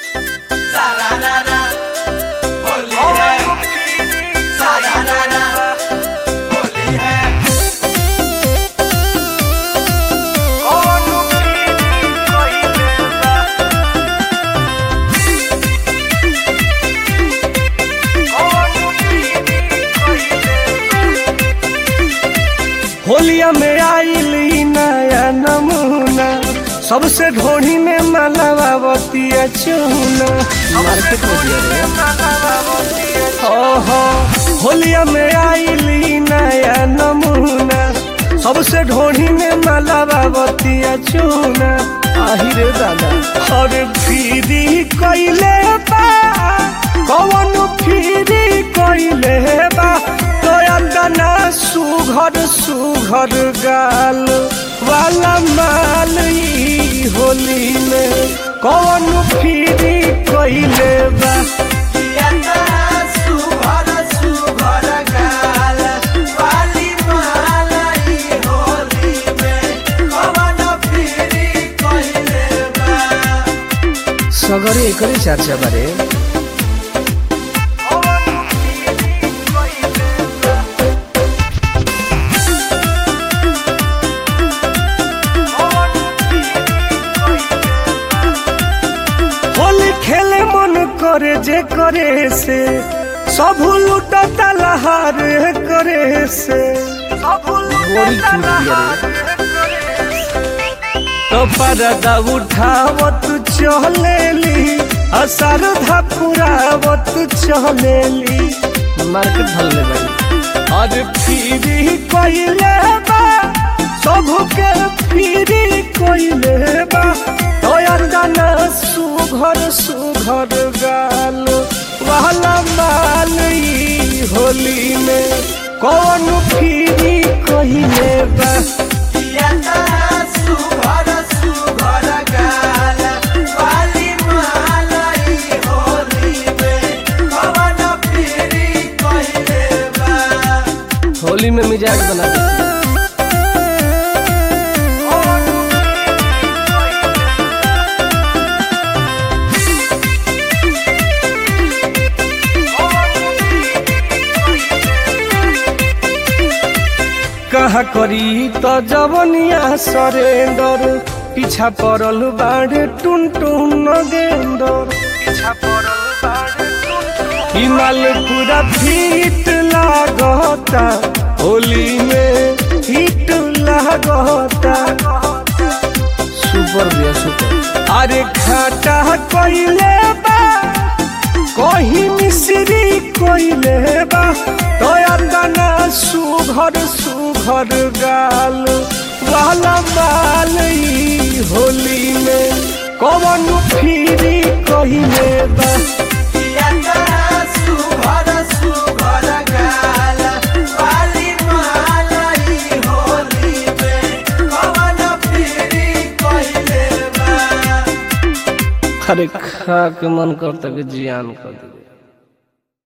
सारारारा होली है सारारारा होली है होलिया में आइली नया नमूना सबसे ढोढ़ी में मलावतिया चूना मार्केट में दिया रे ओहो होलिया में आइली नया नमूना सबसे ढोढ़ी में मलावतिया चूना आहिरे दादा और फिरी कइले बा कवन फिरी कइले बा तोया दाना सुघर सुघर गाल वाला माल ई होली में कवन फिरी कइले बा यंदा सुभर सुभर गाल वाली मालाई होली में कवन फिरी कइले बा सगरे एकरे चर्चा बारे होली खेले मन करे जे करे से सब लुटता लहार करे से तो परदा उठावत चलेली असर धपुरावत चलेली मार्केट धरले भाई और फिरी कइले बा सबके फिरी कइले बा तोयर दाना सुघर सुघर गाल वाला माल ई होली में कौन फिरी कइले बा यंदा सुभर सुभर गाल वाली मालाई होली में कवन फिरी कइले बा होली में मिजाज बना देती है। कहा करी तो जवनिया सरेंदर पीछा पड़ल बाड़े टुन टुन नगेंदर हिमाल पूरा फिट लागता होली में हिट लागता सुपर भैया सुपर अरे खाटा कइले बा कहीं मिश्री कइले बा तोया दाना सुघर सुघर गाल वाला माल ई होली में कवन फिरी कइले बा यंदा सुभर सुभर गाल वाली मालाई होली में कवन फिरी कइले बा अरे खा के मन करता कि जियान कर दे